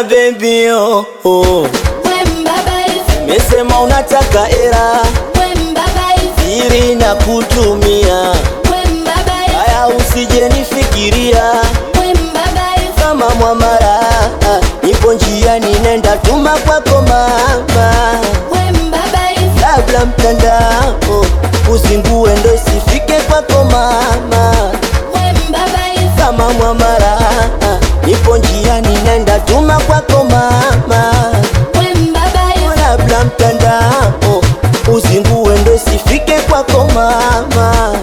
baby oh, oh. Mesema unataka era ili na kutumia haya, usije nifikiria kama mwamara, nipo njiani nenda tuma kwako mama, labda mtandao uzingue ndo isifike kwako mama, kama mwamara, nipo njiani nenda tuma kwako mama, labda mtandao uzingue ndo isifike kwako mama,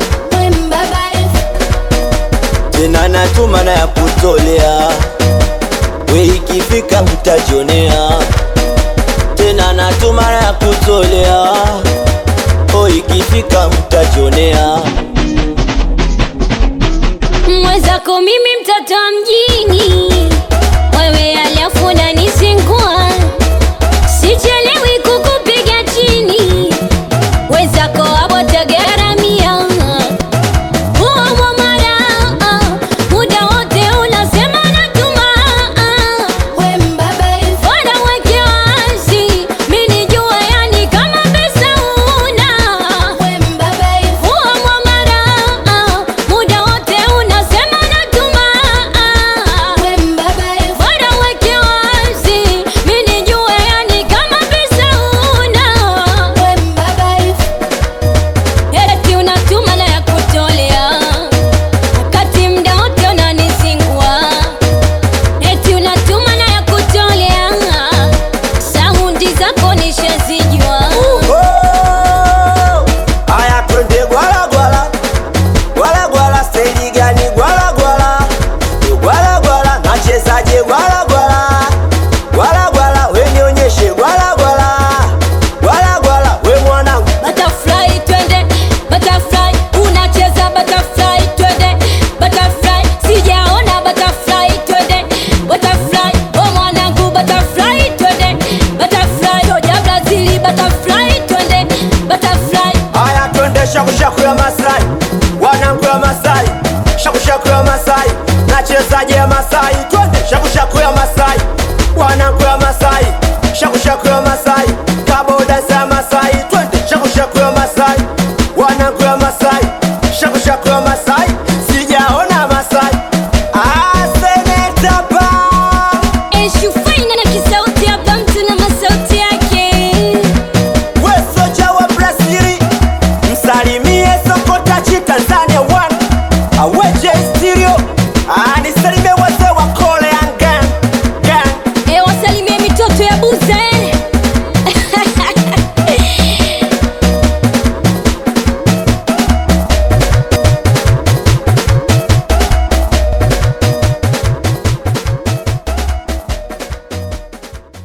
tena natuma na ya kutolea we ikifika utajionea tena natuma na ya kutolea o ikifika utajionea Mwenzako mimi mtoto wa mjini, wewe alafu unanisingua, sichelewi kukupiga chini, wenzako abotagaramia huo mwamara, muda wote unasema natuma, bora weke wazi, mi nijue yani kama pesa una huo mwamara, muda wote unasema natuma, bora weke wazi, mi nijue yani kama pesa una Eti unatuma na ya kutolea wakati mda wote unanisingua. Eti unatuma na ya kutolea saundi zako nishazijua. Oh, aya twende gwala gwala gwala gwala, stendi gani gwala gwala gwala gwala, nachezaje gwala gwala gwala gwala, we nionyeshe gwala gwala gwala gwala, we mwanangu Butterfly twende, butterfly unacheza butterfly twende, butterfly sijaona butterfly twende, butterfly oh mwanangu butterfly twende, butterfly soja Brazili butterfly twende, butterfly Aya twende shakushaku ya Masai, wanangu ya Masai, shakushaku ya Masai, nachezaje ya Masai, twende shakushaku ya Masai, wanangu ya Masai, shakushaku ya Masai, kaboda za Masai, twende shakushaku ya Masai, wanangu ya Masai, shakushaku ya Masai, sijaona Masai. Ah, seneta pa Eshufaina na kisauti ya bamtu na masauti yake we soja wa Brazili, msalimie Sokota chi Tanzania one aweje stereo, ah, nisalimie wazee wa